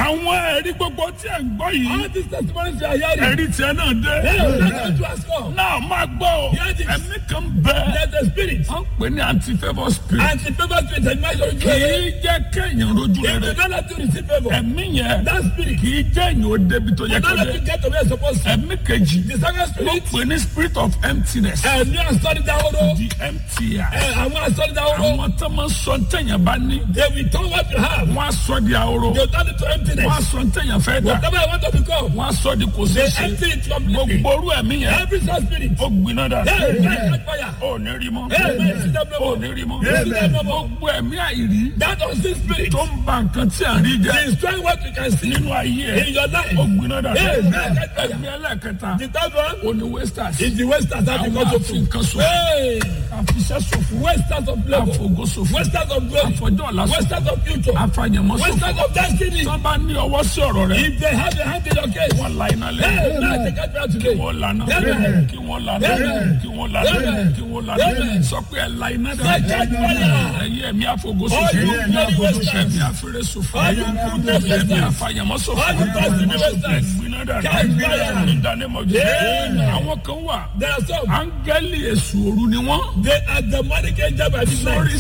àwọn ẹ̀rí gbogbo tí ẹ̀ ń gbọ́ yìí All these testimonies you are hearing. ẹ̀rí tiẹ̀ náà dé. Hey, that's what you ask for. náà máa gbọ́ o Hear this. ẹ̀mí kan bẹ́ẹ̀ There's a spirit. wọ́n pè ní anti-favour spirit And the favor spirit and measure kì you. í jẹ́ kéèyàn rojú If rere you don't let you receive favor, ẹ̀mí yẹn that spirit, kì í jẹ́ èèyàn ó débi tó yẹ you kó don't let dé you get to where you're supposed to. ẹ̀mí kejì The second wọ́n spirit, pè ní spirit of emptiness ẹ̀mí àsọ̀rí dáhóró. the empty eye. Ẹ, Àwọn àsọ̀rí dáhóró. àwọn tó máa ń sọ ntẹ̀yàn bá ní They will turn what you have. wọ́n á sọ di ahoro They will turn it to wọ́n á emptiness. sọ ntẹ̀yàn fẹ́ dà Whatever I want to become, wọ́n á sọ di kò they ṣeé ṣe empty it completely. gbogbo orú ẹ̀mí yẹn Every such spirit. ó gbiná dà Hey, hey, fire. ó ní rí mọ́ Hey, hey, see them no ó more. ní rí mọ́ See them no more. gbogbo ẹ̀mí àìrí That unseen spirit tó ń ba nǹkan tí à ń rí jẹ́ destroy what you can see nínú ayé ẹ̀ in your life. ó gbiná dà Hey, hey, hey, ẹ̀mí ẹlẹ́kẹta The third one ó ní wasters is the wasters that àwọn because of àfi nǹkan sọ Hey, àfiṣẹ́ sọ̀fọ̀ wasters of labor, àfọ̀gọ́ sọ̀fọ̀ wasters of glory, àfọ̀jọ́ ọ̀la sọ̀fọ̀ wasters of future, àfàyẹ̀mọ́ sọ̀fọ̀ wasters of destiny. tó bá ní ọwọ́ sí ọ̀rọ̀ rẹ̀ If they have a hand in your case, wọ́n la iná hey, lẹ́yìn now take it back today. wọ́n lana Amen. kí wọ́n lana Amen. kí wọ́n lana Amen. kí wọ́n lana Amen. sọ pé ẹ la iná dà Take it fire. ẹ̀yin ẹ̀mí àfọ̀gọ́ All sọ̀fọ̀ you ẹ̀mí bloody àfọ̀gọ́ wasters. ẹ̀mí àfẹ̀rẹ̀ sọ̀fọ̀ All you bloody ẹ̀mí wasters. àfàyẹ̀mọ́ sọ̀fọ̀ All you bloody wasters. ẹ̀gbinna dà Catch fire. ìdánimọ̀jọ́ Amen. àwọn kan wà There are some. áńgẹ́lì èṣù òru ni wọ́n They are demonic angel by this sórí